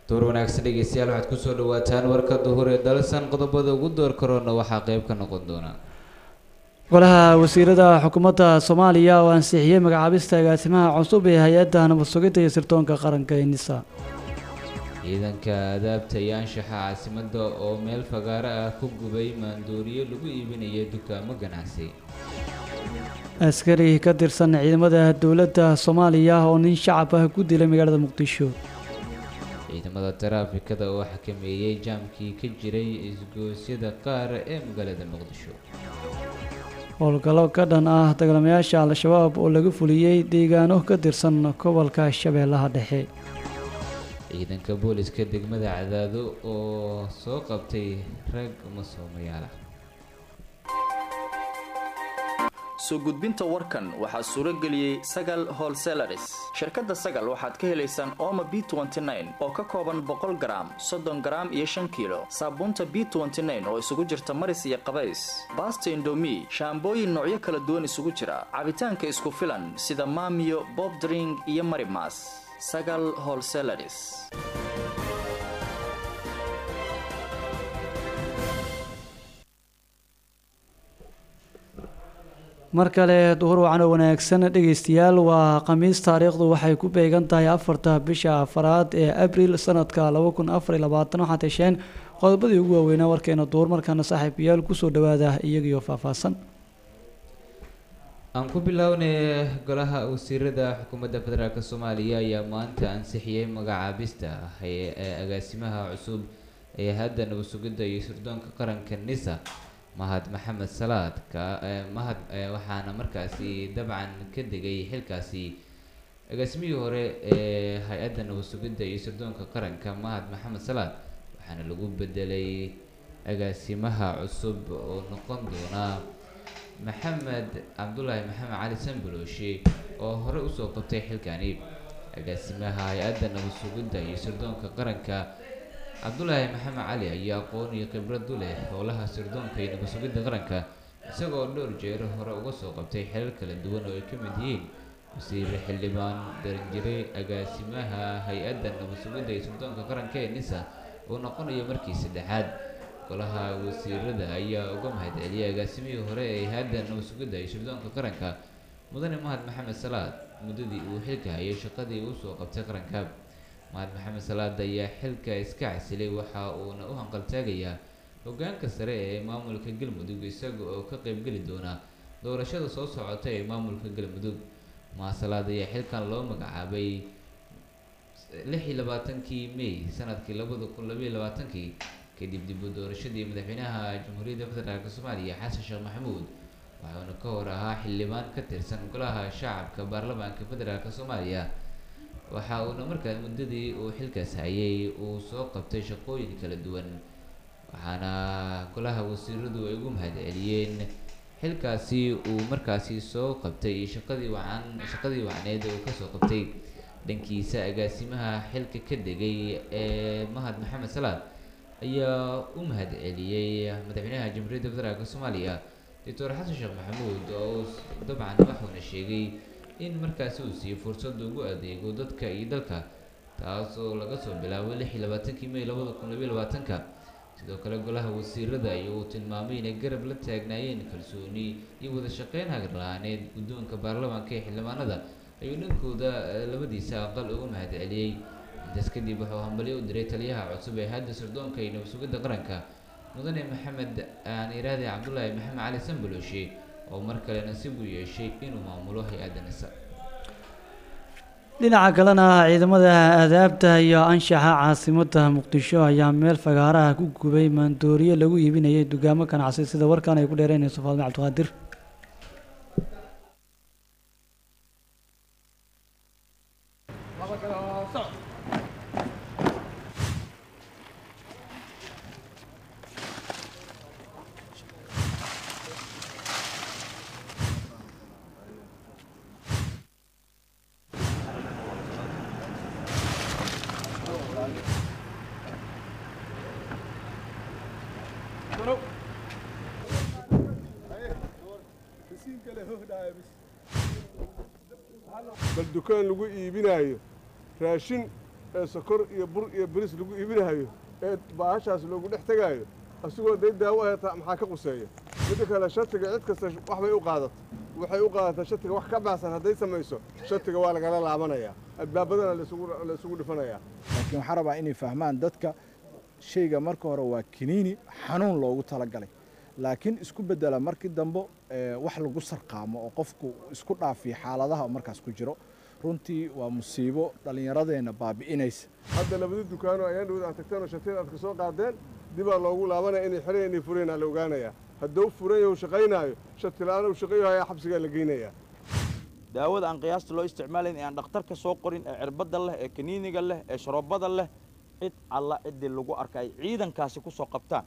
door wanaagsan dhegeystayaal waxaad kusoo dhawaataan warka duhur ee dalsan qodobada ugu door karoona waxaa qeyb ka noqon doona golaha wasiirada xukuumadda soomaaliya oo ansixiyey magacaabista agaasimaha cusub ee hay-adda nabad sugidda iyo sirdoonka qaranka ee nisa ciidanka adaabta iyo anshaxa caasimadda oo meel fagaaro ah ku gubay maandooriyo lagu iibinaya dukaamo ganacsi askari ka tirsan ciidamada dowladda soomaaliya oo nin shacab ah ku dilay magaalada muqdisho ciidamada taraafikada oo xakameeyey jaamkii ka jiray isgoosyada qaar ee magaalada muqdisho howlgallo ka dhan ah dagaalamayaasha al-shabaab oo laga fuliyey deegaano ka tirsan gobolka shabeellaha dhexe ciidanka booliska degmada cadaado oo soo qabtay rag masoomayaal ah soo gudbinta warkan waxaa suuro geliyey sagal holselaris shirkadda sagal waxaad ka helaysaan ooma b oo ka kooban boqol garaam soddon garaam iyo shan kiilo saabuunta b oo isugu jirta maris iyo qabays baasta indomi shaambooyin noocyo kala duwan isugu jira cabitaanka isku filan sida maamiyo bobdring iyo marimas sagal holselaris mar kale duhur wacan oo wanaagsan dhegeystayaal waa khamiis taariikhdu waxay ku beegan tahay afarta bisha afaraad ee abril sanadka laba kun afar iyo labaatan waxaad hesheen qodobadii ugu waaweynaa warkeena duhur markaana saaxiibayaal kusoo dhawaada iyagiyo faahfaahsan aan ku bilownay golaha wasiirada xukuumadda federaalk soomaaliya ayaa maanta ansixiyey magacaabista ee agaasimaha cusub ee hadda nabad sugidda iyo sirdoonka qaranka nisa mahad maxamed salaad ka mahad waxaana markaasi dabcan ka degay xilkaasi agaasimihii hore ee hay-adda nabad sugidda iyo sirdoonka qaranka mahad maxamed salaad waxaana lagu bedelay agaasimaha cusub oo noqon doona maxamed cabdulaahi maxamed cali sanbalooshi oo hore usoo qabtay xilkani agaasimaha hay-adda nabad sugidda iyo sirdoonka qaranka cabdulaahi maxamed cali ayaa aqoon iyo khibrad u leh howlaha sirdoonka iyo nabad sugidda qaranka isagoo dhowr jeer hore uga soo qabtay xilal kala duwan oo ay ka mid yihiin wasiire xildhibaan daranjire agaasimaha hay-adda nabad sugidda iyo sirdoonka qaranka ee nisa uu noqonayo markii saddexaad golaha wasiirada ayaa uga mahad celiyay agaasimihii hore ee hay-adda nabad sugidda iyo sirdoonka qaranka mudane mahad maxamed salaad muddadii uu xilka hayay shaqadii uu soo qabtay qaranka mahad maxamed salaad ayaa xilka iska casilay waxa uuna u hanqaltaagayaa hogaanka sare ee maamulka galmudug isaga oo ka qeybgeli doona doorashada soo socota ee maamulka galmudug mahad salaad ayaa xilkan loo magacaabay lix iyo labaatankii may sanadkii labada kun labaiyo labaatankii kadib dib u doorashadii madaxweynaha jamhuuriyadda federaalk soomaaliya xasan sheekh maxamuud waxauna ka hor ahaa xildhibaan ka tirsan golaha shacabka baarlamaanka federaalk soomaaliya waxa uuna markaa muddadii uu xilkaas hayay uu soo qabtay shaqooyin kala duwan waxaana golaha wasiiradu ay ugu mahad celiyeen xilkaasi uu markaasi soo qabtay shaqadii wacan shaqadii wacneed uu kasoo qabtay dhankiisa agaasimaha xilka ka degay ee mahad maxamed salaad ayaa u mahad celiyey madaxweynaha jamhuuriyadda federaalk soomaaliya doctor xasan sheekh maxamuud oo dabcan waxuuna sheegay in markaasi uu siiyey fursad ugu adeego dadka iyo dalka taas oo laga soo bilaabo lix iyo labaatankii may labada kun labiyo labaatanka sidoo kale golaha wasiirada ayuu tilmaamay inay garab la taagnaayeen kalsooni iyo wada shaqeyn hagarla-aaneed guddoonka baarlamaanka ee xildhibaanada ayuu dhankooda labadiisa aqal ugu mahad celiyey intaas kadib wuxuu hambalyo u diray taliyaha cusub ee hadda sirdoonka iyo nabad sugidda qaranka mudane maxamed aan iraade cabdulaahi maxamed cali sanbalooshi oo mar kale nasiib u yeeshay inuu maamulo hay-adda nisa dhinaca kalena ciidamada aadaabta iyo anshaxa caasimadda muqdisho ayaa meel fagaaraha ku gubay maandooriye lagu iibinayay dugaamo ganacsi sida warkan ay ku dheereynayso faadme cabdiqaadir bal dukaan lagu iibinaayo raashin ee sokor iyo bur iyo bariis lagu iibinahayo ee baahashaas loogu dhex tegaayo asigoo day daawo ahata maxaa ka quseeya midda kale shatiga cid kasta wax bay u qaadata waxay u qaadataa shatiga wax ka baxsan hadday samayso shatiga waa lagala laabanayaa albaabadana la isugu dhifanayaa laakiin waxaan rabaa inay fahmaan dadka shayga marka hore waa kiniini xanuun loogu talagalay laakiin isku bedela markii dambe wax lagu sarqaamo oo qofku isku dhaafiyo xaaladaha markaas ku jiro runtii waa musiibo dhallinyaradeenna baabi'inaysa hadda labadii dukaano ayaan dhawad aad tagteen oo shateen aad ka soo qaadeen dibaa loogu laabanaya inay xireen inay fureenaa la ogaanayaa hadduu furan yahu shaqaynaayo shatila'aan uu shaqayo hayaa xabsigaa la geynayaa daawada aan qiyaasta loo isticmaalayn ee aan dhakhtarka soo qorin ee cirbadda leh ee kaniiniga leh ee sharoobada leh cid alla ciddii lagu arka ay ciidankaasi ku soo qabtaan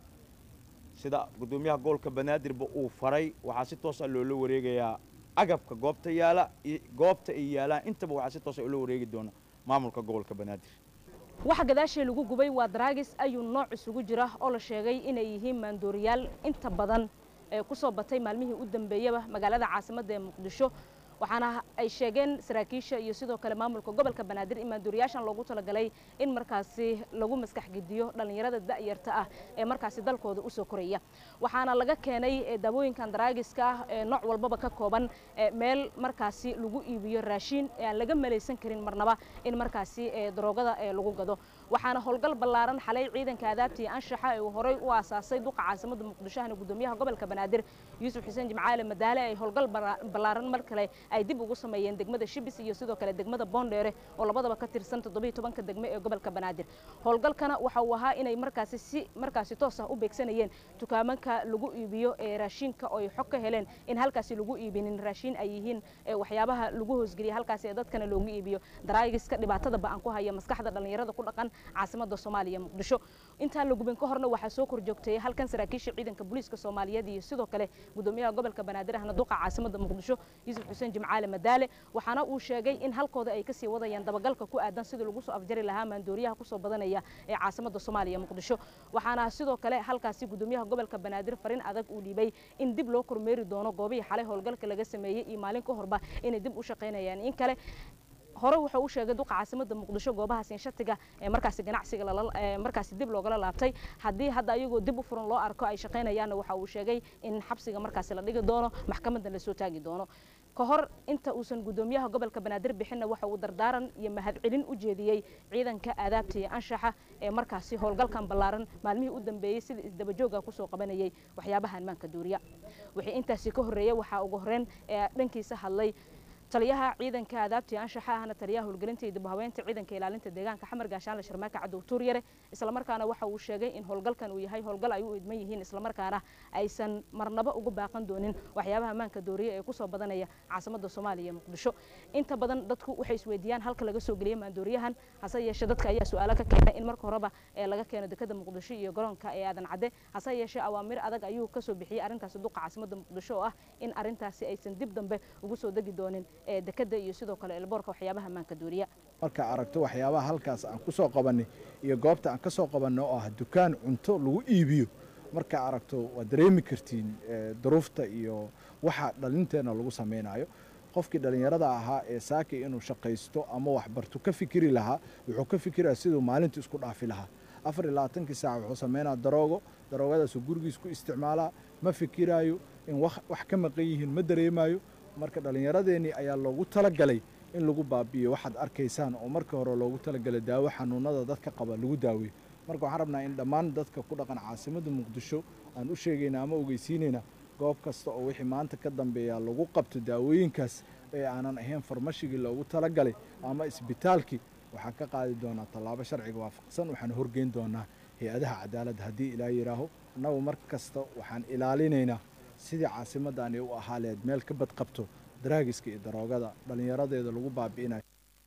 sida guddoomiyaha gobolka banaadirba uu faray waxaa si toosa loola wareegayaa agabka goobta yaala goobta ay yaalaan intaba waxaa si toosa ula wareegi doona maamulka gobolka banaadir waxa gadaashii lagu gubay waa daraagis ayuu nooc isugu jira oo la sheegay inay yihiin maandooriyaal inta badan ee ku soo batay maalmihii u dambeeyaba magaalada caasimadda ee muqdisho waxaana ay sheegeen saraakiisha iyo sidoo kale maamulka gobolka banaadir in maandooriyaashan loogu talagalay in markaasi lagu maskax gediyo dhallinyarada da'yarta ah ee markaasi dalkooda usoo koraya waxaana laga keenay daawooyinkan daraagiska ah ee nooc walbaba ka kooban meel markaasi lagu iibiyo raashiin ee aan laga malaysan karin marnaba in markaasi daroogada lagu gado waxaana howlgal ballaaran xalay ciidanka adaabtii anshaxa ee uu horey u aasaasay duqa caasimada muqdishohana guddoomiyaha gobolka banaadir yuusuf xuseen jimcaale madaale ay howlgal ballaaran mar kale ay dib ugu sameeyeen degmada shibis iyo sidoo kale degmada boondheere oo labadaba ka tirsan toddobiyo tobanka degme ee gobolka banaadir howlgalkana waxa uu ahaa inay markaasi si markaasi toos ah u beegsanayeen dukaamanka lagu iibiyo ee raashinka oo ay xog ka heleen in halkaasi lagu iibinin raashin ay yihiin waxyaabaha lagu hoosgeliya halkaasi ee dadkana loogu iibiyo daraagiska dhibaatada ba'an ku haya maskaxda dhallinyarada ku dhaqan caasimada soomaaliya muqdisho intaan la gubin ka horna waxaa soo korjoogteeyay halkan saraakiisha ciidanka booliiska soomaaliyeed iyo sidoo kale guddoomiyaha gobolka banaadir ahna duqa caasimada muqdisho yuusuf xuseen jimcaale madaale waxaana uu sheegay in halkooda ay kasii wadayaan dabagalka ku aadan sidii lagu soo afjari lahaa maandooriyaha kusoo badanaya ee caasimada soomaaliya muqdisho waxaana sidoo kale halkaasi guddoomiyaha gobolka banaadir farin adag uu dhiibay in dib loo kormeeri doono goobihii xalay howlgalka laga sameeyey iyo maalin ka horba inay dib u shaqaynayaan in kale hore wuxuu u sheegay duqa caasimada muqdisho goobahaas in shatiga ee markaasi ganacsiga markaasi dib loogala laabtay haddii hadda ayagoo dib u furan loo arko ay shaqaynayaanna waxa uu sheegay in xabsiga markaasi la dhigi doono maxkamadda lasoo taagi doono ka hor inta uusan guddoomiyaha gobolka banaadir bixinna waxa uu dardaaran iyo mahadcelin u jeediyey ciidanka aadaabta iyo anshaxa ee markaasi howlgalkan ballaaran maalmihii u dambeeyey sida isdabajooga kusoo qabanayay waxyaabaha ammaanka duuriya wixii intaasi ka horreeyey waxaa ugu horreyn ee dhankiisa hadlay taliyaha ciidanka aadaabtii anshaxa ahna taliyaha howlgelinta iyo dibhaweynta ciidanka ilaalinta deegaanka xamar gaashaanle sharmaaka cadow tuuryare islamarkaana waxa uu sheegay in howlgalkan uu yahay howlgal ay u idman yihiin islamarkaana aysan marnaba ugu baaqan doonin waxyaabaha ammaanka dooriya ee kusoo badanaya caasimada soomaaliya muqdisho inta badan dadku waxay isweydiiyaan halka laga soo geliyay maandooriyahan hase yeeshee dadka ayaa su-aalo ka keenay in marka horeba ee laga keeno dekada muqdisho iyo garoonka ee aadan cadde hase yeeshee awaamir adag ayuu kasoo bixiyey arrintaasi duqa caasimada muqdisho oo ah in arrintaasi aysan dib dambe ugu soo degi doonin ee dekada iyo sidoo kale elboorka waxyaabaha ammaanka duuriya marka aragto waxyaabaha halkaas aan ku soo qabanay iyo goobta aan ka soo qabanay oo ah dukaan cunto lagu iibiyo marka aragto waad dareemi kartiin duruufta iyo waxa dhalinteenna lagu samaynayo qofkii dhallinyarada ahaa ee saaki inuu shaqaysto ama waxbarto ka fikiri lahaa wuxuu ka fikiraya siduu maalinta isku dhaafi lahaa afar iyo labaatankii saac wuxuu sameynaa daroogo daroogadaasuu gurigiis ku isticmaalaa ma fikiraayo in wax ka maqan yihiin ma dareemayo marka dhallinyaradeenii ayaa loogu talagalay in lagu baabi'iyo waxaad arkaysaan oo markii hore loogu talagalay daawo xanuunada dadka qaba lagu daaweeyo marka waxaan rabnaa in dhammaan dadka ku dhaqan caasimadda muqdisho aan u sheegayna ama ogeysiinayna goob kasta oo wixii maanta ka dambeeya lagu qabto daawooyinkaas ee aanan ahayn farmashigii loogu talagalay ama isbitaalkii waxaan ka qaadi doonaa tallaabo sharciga waafaqsan waxaan horgeyn doonaa hay-adaha cadaaladda haddii ilaa yidhaaho annagu mar kasta waxaan ilaalinaynaa sidii caasimaddaani u ahaa leed meel ka badqabto daraagiska iyo daroogada dhallinyaradeeda lagu baabi'inayo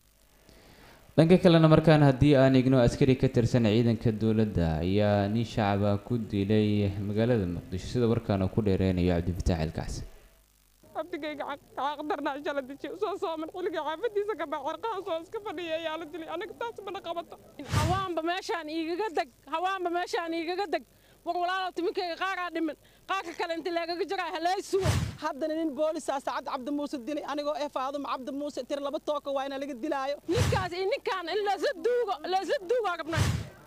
dhanka kalena markaan haddii aan igno askari ka tirsan ciidanka dowladda ayaa nin shacaba ku dilay magaalada muqdisho sida warkaan uu ku dheereynayo cabdifataax ilkacsi abdigayga caqdarnaa shala dejiye soo sooman xilliga xaafadiisa ka baa cirqaha soo iska fadhiya ayaa la dilay anaga taas mana qabato hawaanba meeshaan iigaga deg hawaanba meeshaan iigaga deg war walaalow timinkayga qaaraa dhiman qaarka kale inta leegaga jaraa halay sugo haddana nin boolisaa sacad cabdi muuse dilay anigoo ee faaduma cabdi muuse tir laba tooka waa ina laga dilaayo ninkaas iyo ninkaan in lasla duugo lasla duugaa rabnaa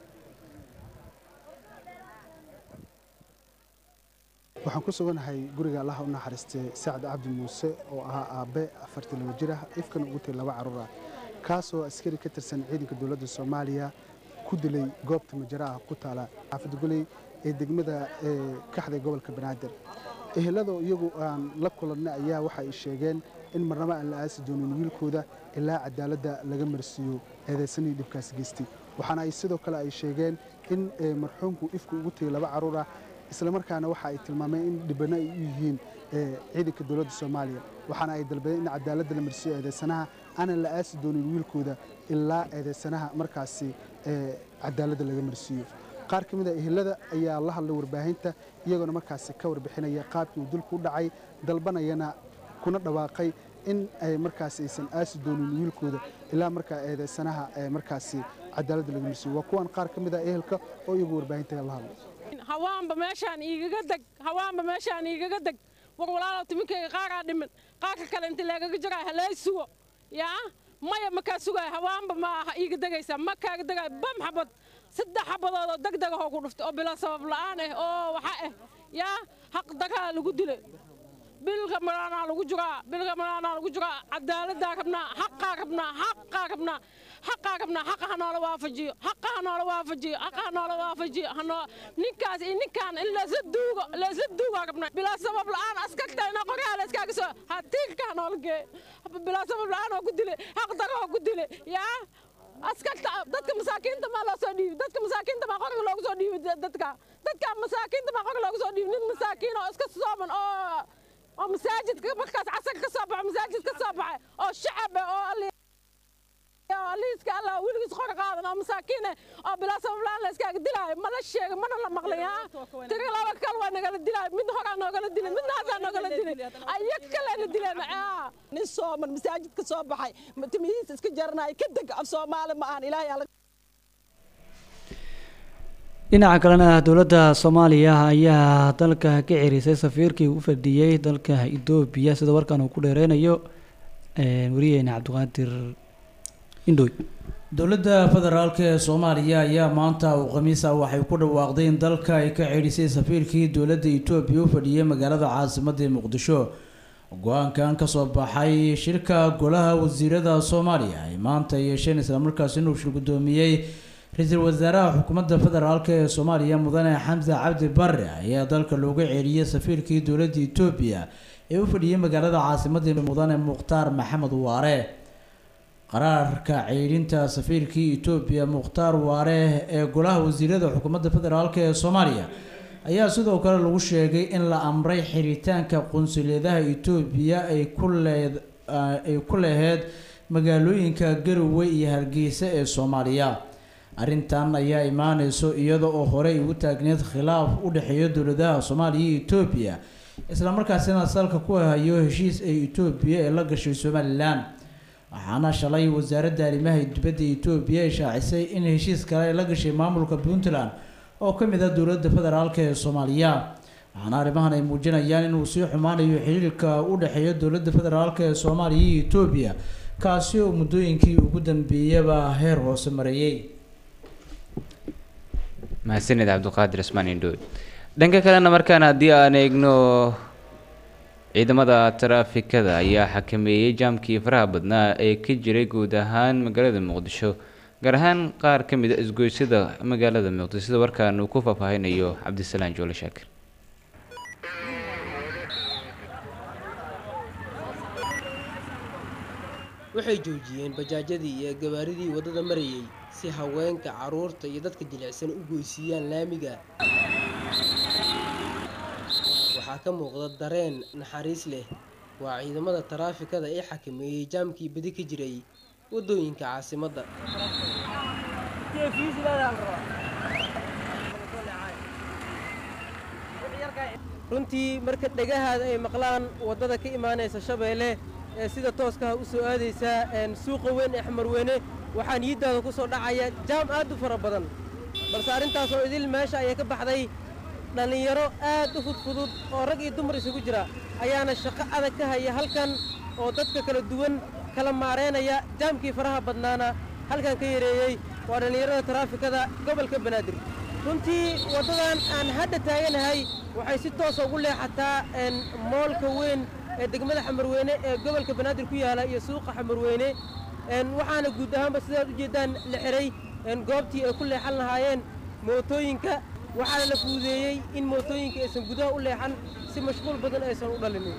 waxaan ku suganahay guriga allaha u naxariistay sacad cabdi muuse oo ahaa aabbe afartii laba jir ah ifkan ugu tay laba carruur ah kaasoo askari ka tirsan ciidanka dowladda soomaaliya ku dilay goobta majaraha ku taala xaafad guley ee degmada kaxda gobolka banaadir ehelada iyagu aan la kulannay ayaa waxa ay sheegeen in marnabo aan la aasi doonin wiilkooda ilaa cadaaladda laga marsiiyo eedaysanii dhibkaas geystay waxaana ay sidoo kale ay sheegeen in marxuumku ifku ugu tegay laba carruur ah islamarkaana waxa ay tilmaameen in dhibano ay u yihiin ciidanka dowladda soomaaliya waxaana ay dalbadeen in cadaaladda la marsiiyo eedaysanaha aanan la aasi doonin wiilkooda ilaa eedaysanaha markaasi cadaaladda laga marsiiyo qaar ka mid a ehelada ayaa la hadlay warbaahinta iyagoona markaasi ka warbixinaya qaabkii uu dilku u dhacay dalbanayana kuna dhawaaqay in ay markaasi aysan aasi doonin wiilkooda ilaa markaa eedaysanaha markaasi cadaaladda laga marsiiyo waa kuwan qaar ka mid a ehelka oo iyagu warbaahinta la hadlay hawaanba meeshaan iigaga deg hawaanba meeshaan iigaga deg war walaalow timinkayga qaaraa dhiman qaarka kale inta leegaga jaraa halay sugo yaa maya makaa sugaay hawaanba ma aha iiga degaysa ma kaaga degaay bam xabad saddex xabadood oo deg degahoo ku dhuftay oo bila sabab la'aan ah oo waxa ah yaa xaq dagaa lagu dilay bilka malaanaa lagu jiraa bilka malaanaa lagu jiraa cadaaladdaa rabnaa xaqaa rabnaa xaqaa rabnaa xaqaa rabnaa xaqa ha noola waafajiyo xaqa ha noola waafajiyo xaqa ha noola waafajiyo hanoo ninkaas iyo ninkaan in lasla duugo lasla duugaa rabnaa bilaa sabab la'aan askartayna qoryaha la iskaaga soo hatiirka ha noola geeyo bilaa sabab la'aan oo ku dilay xaq daro oo ku dilay yaa askarta dadka masaakiinta maa loo soo dhiibi dadka masaakiinta maa qorga loogu soo dhiibi dadka dadka masaakiinta maa qorga loogu soo dhiibi nin masaakiin oo iska sooman oo oo masaajidka markaas casarka ka soo baxo masaajid ka soo baxay oo shacab oo aliiska allah weligiis qor qaadan oo masaakiin oo bilaa sabab la'aan la iskaaga dilaayo ma la sheega mana la maqlin haa tiri laba kale waa nagala dilaayo mid horaa noogala dilay midna hasaa noogala dilay ayag kalena dileen nin sooman masaajid ka soo baxay timihiisa iska jaranayo ka deg af soomaali ma ahan ilaahay alla dhinaca kalena dowladda soomaaliya ayaa dalka ka cerisay safiirkii u fadhiyey dalka etoobiya sida warkan uu ku dheereynayo wariyeena cabdiqaadir indhoy dowladda federaalk ee soomaaliya ayaa maanta uu khamiisa waxay ku dhawaaqday in dalka ay ka ceedhisay safiirkii dowladda etoobiya u fadhiyey magaalada caasimadda muqdisho go-aankan kasoo baxay shirka golaha wasiirada soomaaliya ay maanta yeesheen islamarkaas inuu shir guddoomiyey ra-iisul wasaaraha xukuumadda federaalk ee soomaaliya mudane xamse cabdi bare ayaa dalka looga ceeliyey safiirkii dowladda etoobiya ee u fadhiyey magaalada caasimadda mudane mukhtaar maxamed waare qaraarka ceydhinta safiirkii etoobiya mukhtaar waare ee golaha wasiirada xukuumadda federaalk ee soomaaliya ayaa sidoo kale lagu sheegay in la amray xiritaanka qunsuliyadaha etoobiya ay ku leed ay ku leheyd magaalooyinka garowe iyo hargeysa ee soomaaliya arrintan ayaa imaaneyso iyada oo horey ugu taagneed khilaaf u dhexeeya dowladaha soomaaliya iyo etoobiya islamarkaasina salka ku hayo heshiis ay etoobiya ee la gashay somalilan waxaana shalay wasaaradda arrimaha dibadda etoobiya ay shaacisay in heshiis kale ay la gashay maamulka puntland oo ka mid ah dowladda federaalk ee soomaaliya waxaana arrimahan ay muujinayaan inuu sii xumaanayo xiriirka u dhexeeya dowladda federaalk ee soomaaliya iyo etoobiya kaasi oo muddooyinkii ugu dambeeyaba heer hoose mareeyey mahadsanid cabdiqaadir ismaan indhood dhanka kalena markaan haddii aan eegno ciidamada taraafikada ayaa xakameeyey jaamkii faraha badnaa ee ka jiray guud ahaan magaalada muqdisho gaar ahaan qaar ka mid a isgoysyada magaalada muqdisho sida warkaan uu ku faahfaahinayo cabdisalaan joole shaakir waxay joojiyeen bajaajyadii iyo gabaaridii waddada marayay si haweenka carruurta iyo dadka jilicsan u goysiiyaan laamiga waxaa ka muuqda dareen naxariis leh waa ciidamada taraafikada ee xakameeyey jaamkii badi ka jiray waddooyinka caasimadda runtii marka dhegahaada ay maqlaan waddada ka imaanaysa shabeelle ee sida tooskaha u soo aadaysa suuqa weyn ee xamarweyne waxaa niyaddaada ku soo dhacaya jaam aad u fara badan balse arrintaas oo idil meesha ayay ka baxday dhallinyaro aad u fudfudud oo rag iyo dumar isugu jira ayaana shaqo adag ka haya halkan oo dadka kala duwan kala maareynaya jaamkii faraha badnaana halkan ka yareeyey waa dhallinyarada taraafikada gobolka banaadir runtii waddadan aan hadda taaganahay waxay si toosa ugu leexataa moolka weyn ee degmada xamarweyne ee gobolka banaadir ku yaala iyo suuqa xamarweyne waxaana guud ahaanba sidaad u jeeddaan la xihay goobtii ay ku leexan lahaayeen mootooyinka waxaana la fuudeeyey in mootooyinka aysan gudaha u leexan si mashquul badan aysan u dhalinin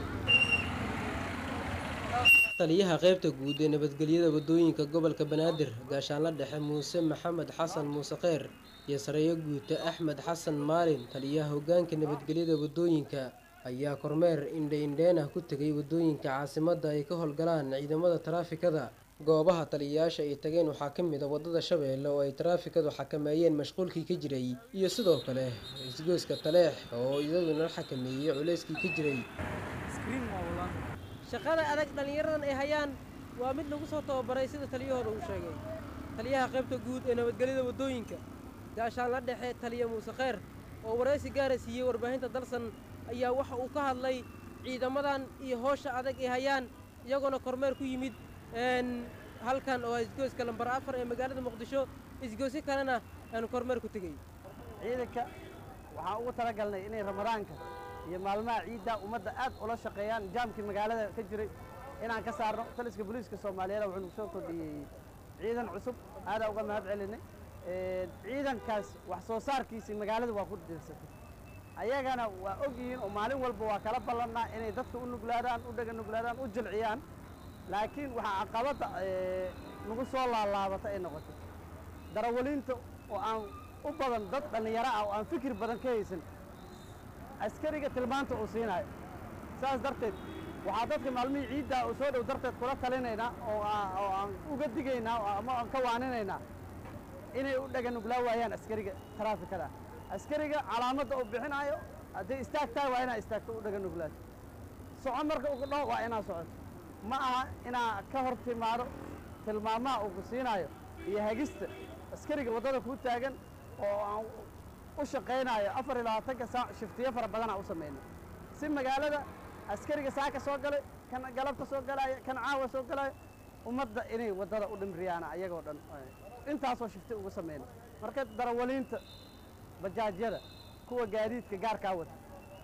taliyaha qaybta guud ee nabadgelyada waddooyinka gobolka banaadir gaashaanla dhexe muuse maxamed xasan muuse kheyr iyo sareeyo guuta axmed xasan maalin taliyaha hoggaanka nabadgelyada waddooyinka ayaa kormeer indhe-indheen ah ku tegay waddooyinka caasimadda ay ka howlgalaan ciidamada taraafikada goobaha taliyayaasha ay tageen waxaa ka mid a waddada shabeelle oo ay taraafikadu xakameeyeen mashquulkii ka jiray iyo sidoo kale isgoyska taleex oo iyaduna xakameeyey culayskii ka jiray shaqada adag dhallinyaradan ay hayaan waa mid lagu soo tababaray sida taliyahooda uu sheegay taliyaha qaybta guud ee nabadgelyada waddooyinka gaashaan la dhexe taliya muuse kheyr oo waraysi gaara siiyey warbaahinta dalsan ayaa waxa uu ka hadlay ciidamadan iyo hoosha adag ay hayaan iyagoona kormeer ku yimid halkan oo isgoyska lambar afar ee magaalada muqdisho isgoysyo kalena aan kormeer ku tegey ciidanka waxaan ugu talagalnay inay ramadaanka iyo maalmaha ciidda ummadda aad ula shaqeeyaan jaamkii magaalada ka jiray inaan ka saarno taliska booliiska soomaaliyeed wuxuu nagu soo kordhiyey ciidan cusub aadaa uga mahad celinay ciidankaas wax soo saarkiisii magaalada waa ku dirsatay ayagana waa og yihiin oo maalin walba waa kala ballannaa inay dadka u nuglaadaan u dhega nuglaadaan u jilciyaan laakiin waxaa caqabadda nagu soo laalaabatay ay noqotay darawaliinta oo aan u badan dad dhallinyaro ah oo aan fikir badan ka haysan askariga tilmaanta uu siinayo saas darteed waxaa dadka maalmihii ciidda uu soo dhow darteed kula talinaynaa oo oo aan uga digaynaa ama aan ka waaninaynaa inay u dhega nuglaa waayaan askariga taraafikada askariga calaamadda uu bixinaayo hadday istaagtaa waa inaa istaagto u dhega nuglaato soco marka ugu dhaho waa inaa socoto ma aha inaa ka hor timaado tilmaamaha uu ku siinaayo iyo hagista askariga waddada kuu taagan oo aan u shaqaynaayo afar iyo labaatanka saac shiftiyo fara badanaa u samayna si magaalada askariga saaka soo galay kan galabta soo galaayo kan caawa soo galaayo ummadda inay waddada u dhimriyaana ayagoo dhan intaasoo shifti ugu samayna marka darawaliinta bajaajyada kuwa gaadiidka gaarkaa wata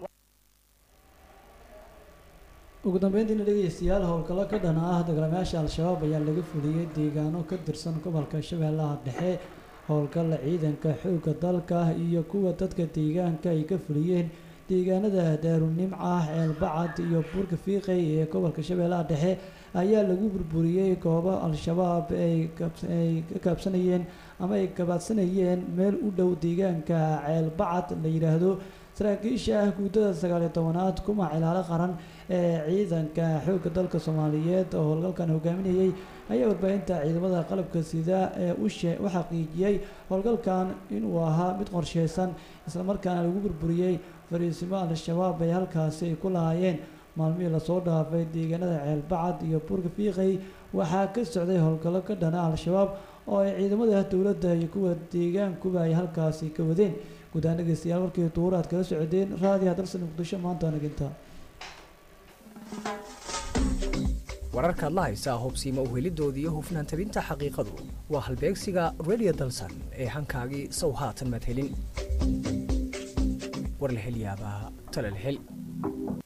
ugu dambeyntiina dhegeystayaal howlgallo ka dhan ah dagaalamayaasha al-shabaab ayaa laga fuliyey deegaano ka tirsan gobolka shabeellaha dhexe howlgalla ciidanka xoogga dalka iyo kuwa dadka deegaanka ay ka fuliyeen deegaanada daarunimca ceelbacad iyo buurka fiiqay ee gobolka shabeellaha dhexe ayaa lagu burburiyey goobo al-shabaab ay ka kaabsanayeen ama ay gabaadsanayeen meel u dhow deegaanka ceelbacad la yidhaahdo saraakiisha ah guuddada sagaaliyo tobanaad kuma cilaalo qaran ee ciidanka xoogga dalka soomaaliyeed oo howlgalkan hogaaminayay ayaa warbaahinta ciidamada qalabka sida ee u xaqiijiyey howlgalkan inuu ahaa mid qorsheysan islamarkaana lagu burburiyey fariisimo al-shabaab ay halkaasi ay ku lahaayeen maalmihii lasoo dhaafay deegaanada ceelbacad iyo buurka fiiqay waxaa ka socday howlgallo ka dhana al-shabaab oo ay ciidamada dowladda iyo kuwa deegaankuba ay halkaasi ka wadeen guud ahaan dhegeystayaal markii duur aad kala socdeen raadiyaha dalsan muqdisho maanta naginta wararkaad la haysaa hubsiima uhelidoodii iyo hufnaan tabinta xaqiiqadu waa halbeegsiga radio dalsan ee hankaagii sow haatan maad helin war la hel yaabaa tala la hel